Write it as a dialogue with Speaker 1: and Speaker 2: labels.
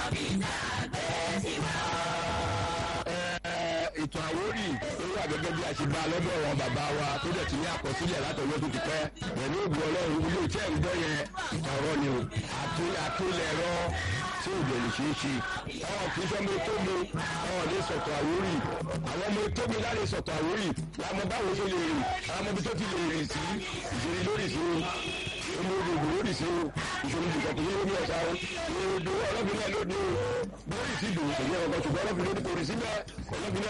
Speaker 1: ètò àwórì tó wà gẹ́gẹ́ bí a ṣe bá lọ́dọ̀ wọn bàbá wa tó dẹ̀ ti ní àkọsílẹ̀ látọ̀wọ́ tó ti pẹ́ pẹ̀lú ògùn ọlọ́run ilé iṣẹ́ ìgbọ́ yẹn ọ̀rọ̀ ni o àtúlẹ̀rọ tí ò lè ṣe é ṣe ọ̀hún kì í sọ ọmọ ètò mi ọ̀hún lè sọ̀tọ̀ àwórì àwọn ọmọ ètò mi láre sọ̀tọ̀ àwórì làwọn báwo ṣe lè rìn àwọn ọmọ ibi tó ti lè rìn sí ìṣèlú lórí sí o ọmọ ògùn lórí sí o ìṣòro ìṣòro kò ní omi ọ̀sà o ìṣòro ọlọ́gbìn náà lóde o lórí sí ìdòwò kò ní ọkọ̀ ṣùgbọ́n ọlọ́gbìn lórí kò rí síbẹ̀ ọlọ́gbìn náà